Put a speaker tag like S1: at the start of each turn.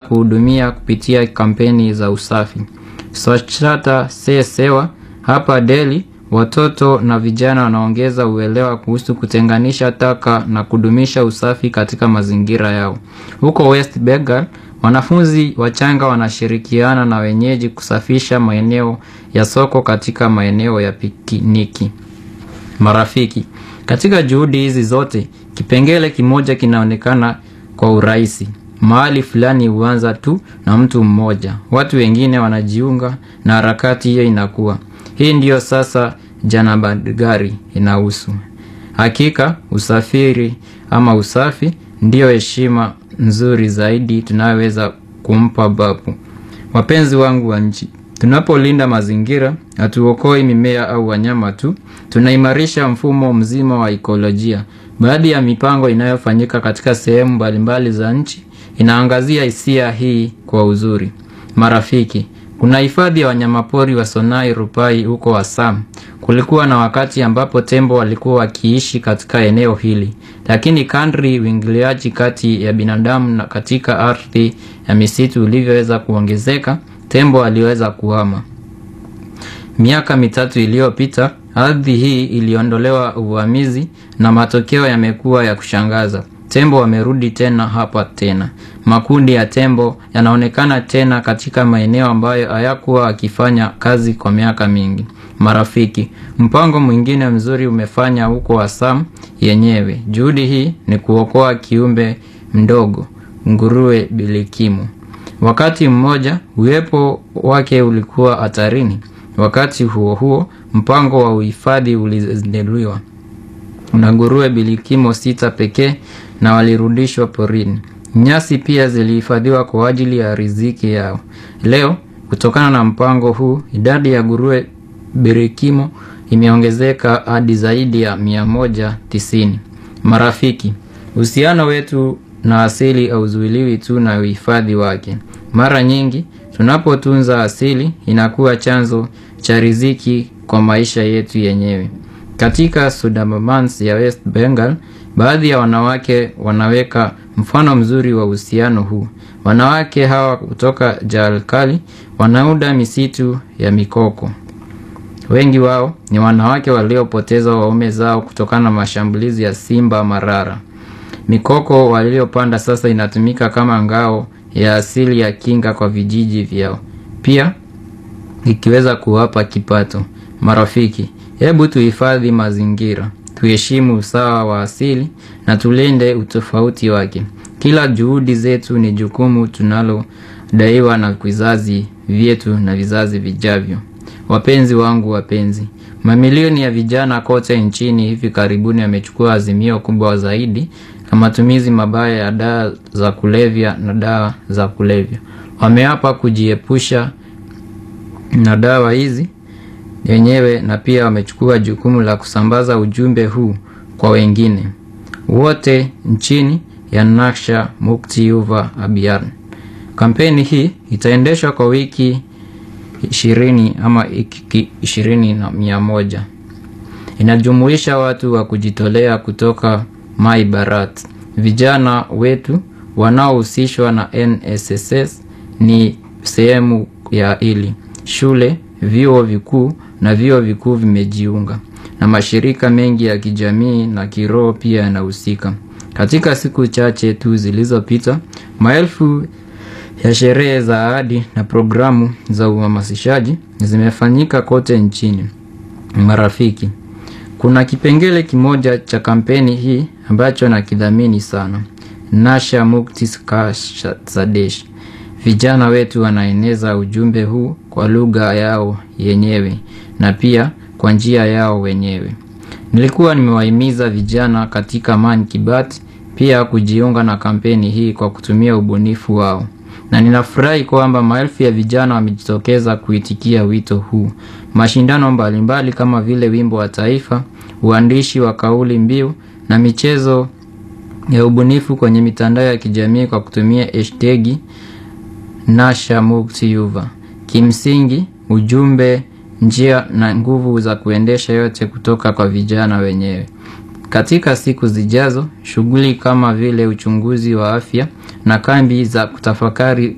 S1: kuhudumia kupitia kampeni za usafi. Swachhata Se Sewa hapa Delhi, watoto na vijana wanaongeza uelewa kuhusu kutenganisha taka na kudumisha usafi katika mazingira yao. Huko West Bengal, wanafunzi wachanga wanashirikiana na wenyeji kusafisha maeneo ya soko katika maeneo ya pikiniki. Marafiki, katika juhudi hizi zote, kipengele kimoja kinaonekana kwa urahisi. Mahali fulani huanza tu na mtu mmoja, watu wengine wanajiunga na harakati hiyo inakuwa. Hii ndiyo sasa Janabadgari inahusu. Hakika usafiri ama usafi ndiyo heshima nzuri zaidi tunayoweza kumpa babu. Wapenzi wangu wa nchi, tunapolinda mazingira, hatuokoi mimea au wanyama tu, tunaimarisha mfumo mzima wa ikolojia. Baadhi ya mipango inayofanyika katika sehemu mbalimbali za nchi inaangazia hisia hii kwa uzuri. Marafiki, kuna hifadhi ya wanyamapori wa Sonai Rupai huko Assam. Kulikuwa na wakati ambapo tembo walikuwa wakiishi katika eneo hili, lakini kadri uingiliaji kati ya binadamu na katika ardhi ya misitu ulivyoweza kuongezeka, tembo aliweza kuhama. Miaka mitatu iliyopita, ardhi hii iliondolewa uvamizi na matokeo yamekuwa ya kushangaza. Tembo wamerudi tena hapa tena. Makundi ya tembo yanaonekana tena katika maeneo ambayo hayakuwa akifanya kazi kwa miaka mingi. Marafiki, mpango mwingine mzuri umefanya huko Assam yenyewe. Juhudi hii ni kuokoa kiumbe mdogo, nguruwe bilikimu. Wakati mmoja uwepo wake ulikuwa hatarini. Wakati huo huo, mpango wa uhifadhi ulizinduliwa na nguruwe bilikimo sita pekee na walirudishwa porini. Nyasi pia zilihifadhiwa kwa ajili ya riziki yao. Leo, kutokana na mpango huu, idadi ya nguruwe birikimo imeongezeka hadi zaidi ya mia moja tisini. Marafiki, uhusiano wetu na asili hauzuiliwi tu na uhifadhi wake. Mara nyingi tunapotunza asili inakuwa chanzo cha riziki kwa maisha yetu yenyewe. Katika Sundarbans ya West Bengal, baadhi ya wanawake wanaweka mfano mzuri wa uhusiano huu. Wanawake hawa kutoka Jharkhand wanaunda misitu ya mikoko. Wengi wao ni wanawake waliopoteza waume zao kutokana na mashambulizi ya simba marara. Mikoko waliopanda sasa inatumika kama ngao ya asili ya kinga kwa vijiji vyao, pia ikiweza kuwapa kipato. Marafiki, hebu tuhifadhi mazingira, tuheshimu usawa wa asili na tulinde utofauti wake. Kila juhudi zetu ni jukumu tunalodaiwa na vizazi vyetu na vizazi vijavyo. Wapenzi wangu wapenzi, mamilioni ya vijana kote nchini hivi karibuni wamechukua azimio kubwa zaidi na matumizi mabaya ya dawa za kulevya na dawa za kulevya. Wameapa kujiepusha na dawa hizi wenyewe na pia wamechukua jukumu la kusambaza ujumbe huu kwa wengine wote nchini ya Naksha Mukti Yuva Abhiyan. Kampeni hii itaendeshwa kwa wiki ishirini ama ishirini na mia moja. Inajumuisha watu wa kujitolea kutoka Mai Bharat. Vijana wetu wanaohusishwa na NSSS ni sehemu ya hili. Shule, vyuo vikuu na vyuo vikuu vimejiunga na mashirika mengi ya kijamii na kiroho pia yanahusika. Katika siku chache tu zilizopita, maelfu ya sherehe za ahadi na programu za uhamasishaji zimefanyika kote nchini. Marafiki, kuna kipengele kimoja cha kampeni hii ambacho nakidhamini sana. Nasha Mukti Sadesh. Vijana wetu wanaeneza ujumbe huu kwa lugha yao yenyewe na pia kwa njia yao wenyewe. Nilikuwa nimewahimiza vijana katika Man ki Baat pia kujiunga na kampeni hii kwa kutumia ubunifu wao, na ninafurahi kwamba maelfu ya vijana wamejitokeza kuitikia wito huu. Mashindano mbalimbali kama vile wimbo wa taifa, uandishi wa kauli mbiu na michezo ya ubunifu kwenye mitandao ya kijamii kwa kutumia hashtagi Nasha Mukti Yuva. Kimsingi, ujumbe, njia na nguvu za kuendesha yote kutoka kwa vijana wenyewe. Katika siku zijazo, shughuli kama vile uchunguzi wa afya na kambi za kutafakari